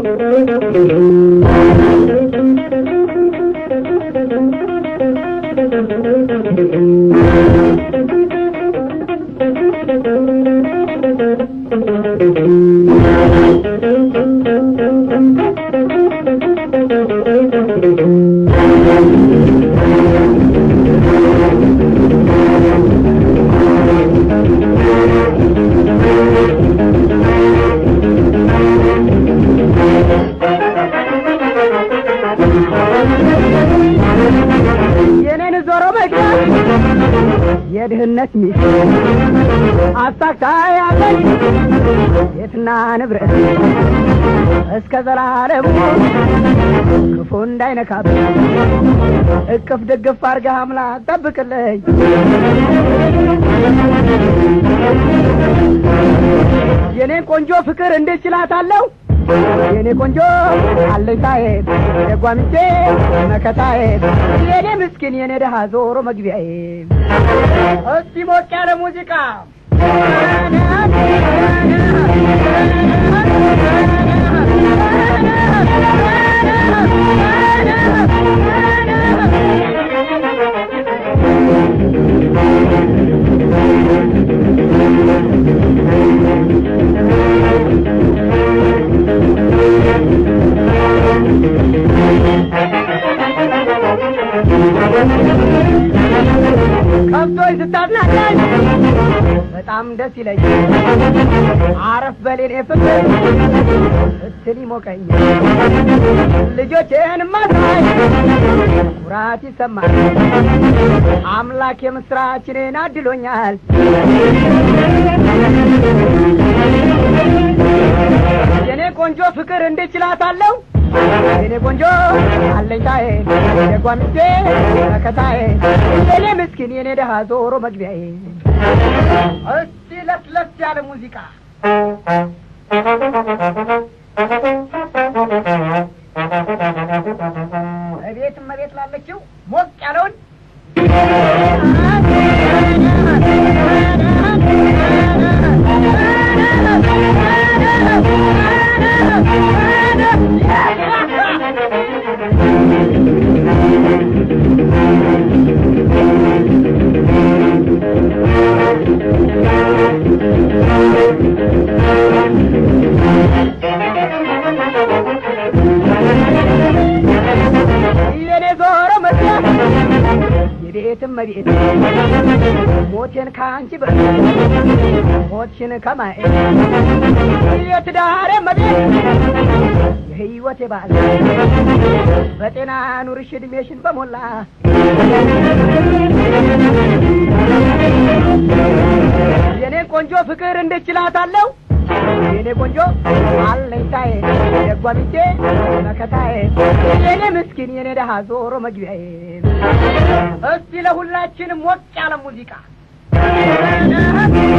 የኔን ዞሮ መግቢያ የድህነት ሚስት አሳክታ ያለች ቤትና ንብረት እስከ ዘላለሙ ክፉ እንዳይነካብ እቅፍ ድግፍ አርገህ አምላክ ጠብቅልኝ። የኔን ቆንጆ ፍቅር እንዴት ችላታለሁ? የኔ ቆንጆ አለኝታዬ የጓምቼ መከታዬ የኔ ምስኪን የኔ ደሃ ዞሮ መግቢያዬ እስቲ ሞቅ ያለ ሙዚቃ ከብቶች ስታዝናናኝ በጣም ደስ ይለኝ አረፍ በሌኔ ፍቅር ስትል ይሞቀኝ ልጆቼን ማሳይ ኩራት ይሰማል አምላክ የምስራችንን አድሎኛል የኔ ቆንጆ ፍቅር እንዴት ችላታለሁ የኔ ቆንጆ አለኝታዬ የጓምቼ መከታዬ የኔ ምስኪን የኔ ደሃ ዞሮ መግቢያዬ እስቲ ለስለስ ያለ ሙዚቃ እቤት እመቤት ላለችው ሞቅ ያለውን የኔ ዞሮ መስያ የቤትም መቤት ሞቴን ከአንቺ በ ሞትሽን ከማየት የትዳሬ መቤት የህይወቴ ባል በጤና ኑርሽ እድሜሽን በሞላ የኔ ቆንጆ ፍቅር እንዴት ችላታለሁ የኔ ቆንጆ አለኝታዬ የጓሚቴ መከታዬ የኔ ምስኪን የኔ ደሃ ዞሮ መግቢያዬ እስቲ ለሁላችንም ሞቅ ያለ ሙዚቃ